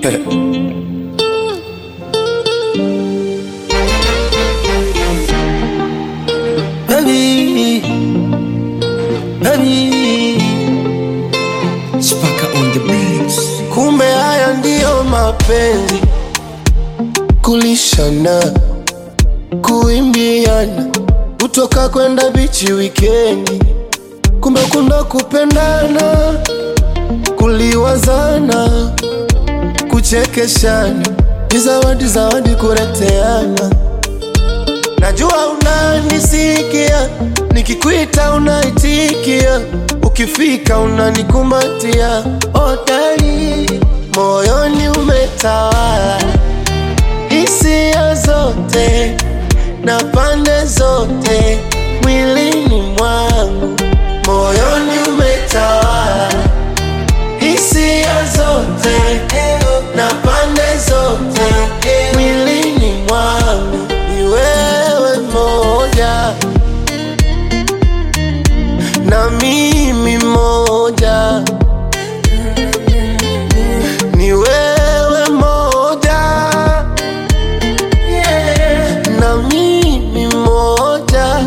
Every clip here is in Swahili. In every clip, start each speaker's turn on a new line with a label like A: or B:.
A: Baby, baby,
B: Spaka on the beats.
A: kumbe haya ndiyo mapenzi, kulishana, kuimbiana, kutoka kwenda bichi wikendi, kumbe kuna kupendana, kuliwazana, kuchekeshana, ni zawadi zawadi kureteana. Najua unanisikia, nikikuita unaitikia, ukifika unanikumbatia. Odari moyoni umetawala, hisia zote na pande zote mwilini mwangu, moyoni umetawala, hisia zote na pande zote mwilini mwangu, ni wewe moja na mimi moja, ni wewe moja na mimi moja.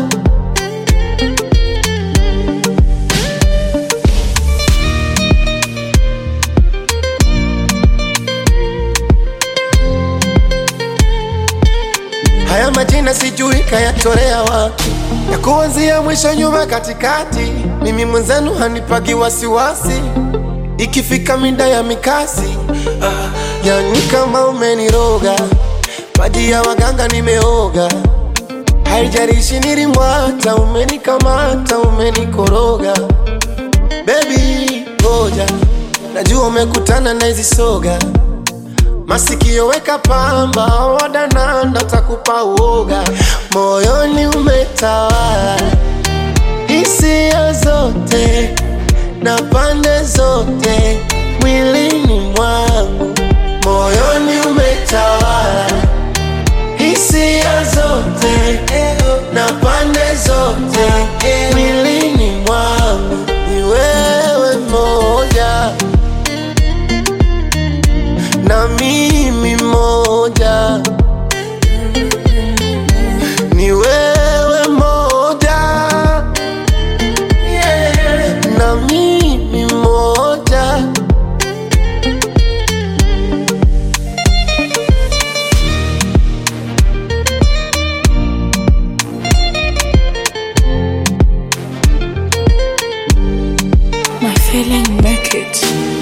A: Haya majina sijui kayatolea wapi, ya kuanzia mwisho nyuma katikati. Mimi mwenzenu hanipagi wasiwasi, ikifika mida ya mikasi ah, yani kama umeniroga, maji ya waganga nimeoga. Haijalishi nilimwata, umenikamata, umenikoroga. Baby ngoja, najua umekutana na hizi soga Masikio weka pamba, wadananda takupa uoga. Moyoni umetawala, hisia zote na pande zote mwilini mwangu. Moyoni umetawala, hisia zote na pande zote mwilini mwangu. Ni wewe moja na mimi moja, ni wewe moja na mimi moja.
C: My feeling make it.